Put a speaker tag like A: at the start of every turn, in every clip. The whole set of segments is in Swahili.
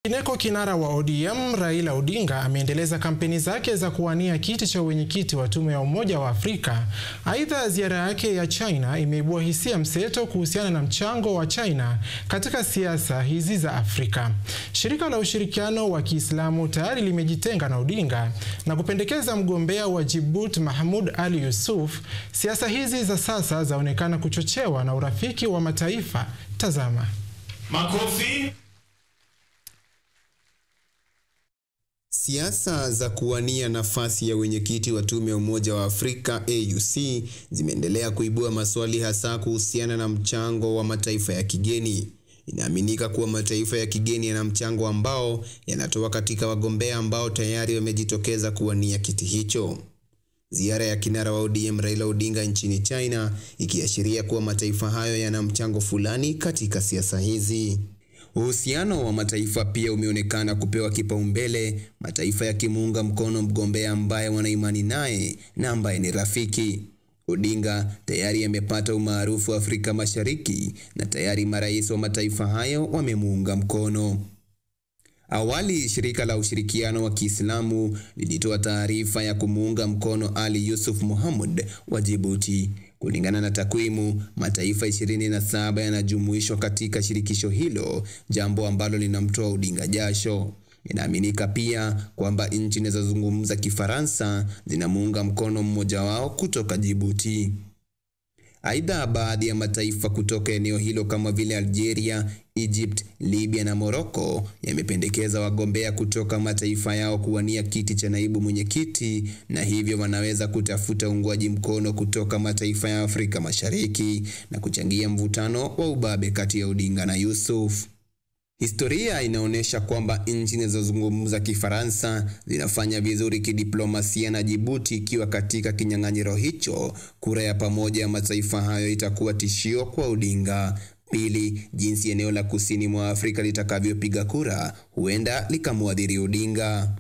A: Ineko kinara wa ODM Raila Odinga ameendeleza kampeni zake za kuwania kiti cha uwenyekiti wa tume ya Umoja wa Afrika. Aidha, ziara yake ya China imeibua hisia mseto kuhusiana na mchango wa China katika siasa hizi za Afrika. Shirika la ushirikiano wa Kiislamu tayari limejitenga na Odinga na kupendekeza mgombea wa Djibouti Mahmoud Ali Yusuf. Siasa hizi za sasa zaonekana kuchochewa na urafiki wa mataifa. Tazama.
B: Makofi.
C: Siasa za kuwania nafasi ya wenyekiti wa tume ya Umoja wa Afrika AUC zimeendelea kuibua maswali hasa kuhusiana na mchango wa mataifa ya kigeni. Inaaminika kuwa mataifa ya kigeni yana mchango ambao yanatoa katika wagombea ambao tayari wamejitokeza kuwania kiti hicho. Ziara ya kinara wa ODM Raila Odinga nchini China ikiashiria kuwa mataifa hayo yana mchango fulani katika siasa hizi. Uhusiano wa mataifa pia umeonekana kupewa kipaumbele, mataifa yakimuunga mkono mgombea ambaye wanaimani naye na ambaye ni rafiki. Odinga tayari amepata umaarufu Afrika Mashariki na tayari marais wa mataifa hayo wamemuunga mkono. Awali shirika la ushirikiano wa Kiislamu lilitoa taarifa ya kumuunga mkono Ali Yusuf Mohamud wa Djibouti. Kulingana na takwimu, mataifa 27 yanajumuishwa katika shirikisho hilo, jambo ambalo linamtoa Odinga jasho. Inaaminika pia kwamba nchi zinazozungumza Kifaransa zinamuunga mkono mmoja wao kutoka Djibouti. Aidha, baadhi ya mataifa kutoka eneo hilo kama vile Algeria, Egypt, Libya na Morocco yamependekeza wagombea kutoka mataifa yao kuwania kiti cha naibu mwenyekiti na hivyo wanaweza kutafuta uungwaji mkono kutoka mataifa ya Afrika Mashariki na kuchangia mvutano wa ubabe kati ya Odinga na Yusuf. Historia inaonyesha kwamba nchi zinazozungumza Kifaransa zinafanya vizuri kidiplomasia na Djibouti ikiwa katika kinyang'anyiro hicho, kura ya pamoja ya mataifa hayo itakuwa tishio kwa Odinga. Pili, jinsi eneo la kusini mwa Afrika litakavyopiga kura huenda likamwadhiri Odinga.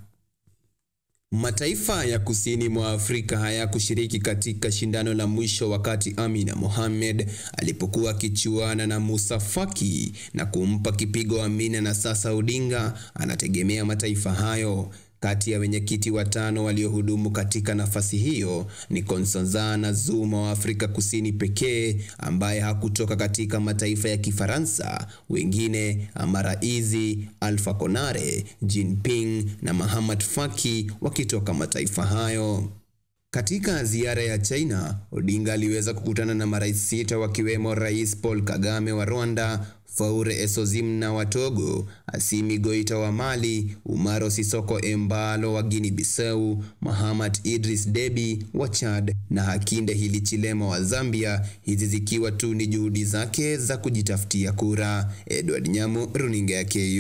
C: Mataifa ya kusini mwa Afrika hayakushiriki katika shindano la mwisho wakati Amina Mohamed alipokuwa akichuana na Musa Faki na kumpa kipigo Amina, na sasa Odinga anategemea mataifa hayo. Kati ya wenyekiti watano waliohudumu katika nafasi hiyo ni Nkosazana Zuma wa Afrika Kusini pekee ambaye hakutoka katika mataifa ya Kifaransa. Wengine Amara Izi, Alpha Konare, Jinping na Mahamat Faki wakitoka mataifa hayo. Katika ziara ya China, Odinga aliweza kukutana na marais sita wakiwemo Rais Paul Kagame wa Rwanda, Faure Esozimna wa Togo, Assimi Goita wa Mali, Umaro Sisoko Embalo wa Guinea Bissau, Mahamat Idris Deby wa Chad na Hakainde Hichilema wa Zambia, hizi zikiwa tu ni juhudi zake za kujitafutia kura. Edward Nyamu, runinga ya KU.